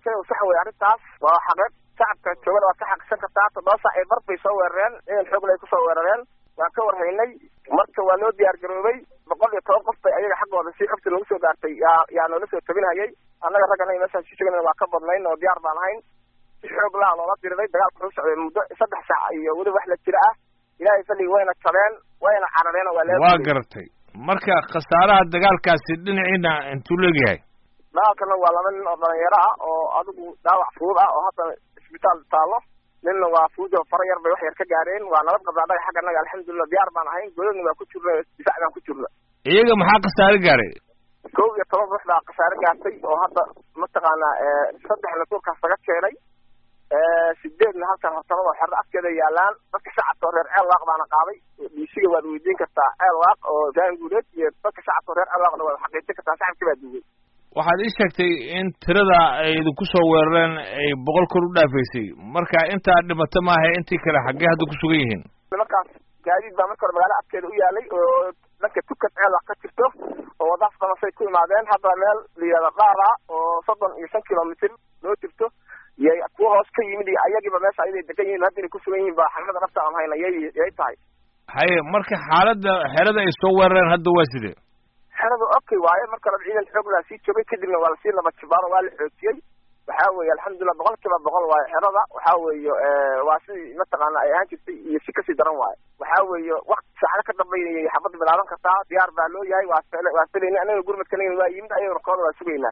walaalkay sax wey arrintaas waa xaqeed shacabka joogana waad ka xaqisan kartaa toddoba sac ee bar bay soo weerareen ciidan xoogla ay kusoo weerareen waan ka warhaynay marka waa loo diyaar garoobay boqol iyo toban qof bay ayaga xaggooda si xogta noogu soo gaartay yaa yaa noola soo tabinhayay annaga raggana meeshaan si joogana waa ka badnayn oo diyaar baan ahayn si xoog laa loola diriday dagaalka wuxuu socday muddo saddex saac iyo weliba wax la jira ah ilaahay falligi wayna jabeen wayna carareen oo waa lee waa garatay marka khasaaraha dagaalkaasi dhinaciina intuu leegyahay dagaalkana waa laba nin oo dhalinyaro ah oo adigu dhaawac fudud ah oo haddana isbitaal taallo ninna waa fudud oo fara yar bay wax yar ka gaareen waa nabad qabdaa dhaga xagga annaga alxamdulilah diyaar baan ahayn godadna waa ku jirna difaac baan ku jirna iyaga maxaa khasaare gaaray kow iyo toban ruux baa khasaare gaartay oo hadda mataqaanaa saddexna duurkaas laga keenay sideedna halkan hortabada oo xerro afkeeda yaalaan dadka shacabka oo reer ceel waaq baana qaaday dhiisiga waad weydiin kartaa ceel waaq oo daan guuleed iyo dadka shacabka oo reer ceel waaqna waad xaqiijin kartaa shacabkii baa duugay waxaad ii sheegtay in tirada ay idinku soo weerareen ay boqol kor u dhaafaysay marka intaa dhimato maaha intii kale xaggee hadda ku sugan yihiin nimankaas gaadiid baa marka hore magaalo afkeeda u yaalay oo dhanka tukad ceel wax ka jirto oo wadaas damasay ku imaadeen hadda meel layihahda dhaara oo soddon iyo shan kilomitr loo jirto yay kuwa hoos ka yimid iyo ayagiiba meesha ayaday degan yihin hadda inay ku sugan yihiin ba xaqiiqada dhabta aan hayna yay yay tahay haye marka xaaladda xerada ay soo weerareen hadda waa sidee xeradu okay waaye marka hore ciidan xoog laa sii joogay kadibna waa lasii laba jibaaro waa la xoojiyey waxaa weeye alxamdulilah boqol kiiba boqol waaye xerada waxaa weeye waa sidii mataqaana ay ahaan jirtay iyo si kasii daran waaye waxaa weeye wakti saacado ka dambeynayay xabadda bilaaban kartaa diyaar baa loo yahay waa waa filayna anaga gurmadkanagna waa yimid ayaga warkooda waa sugaynaa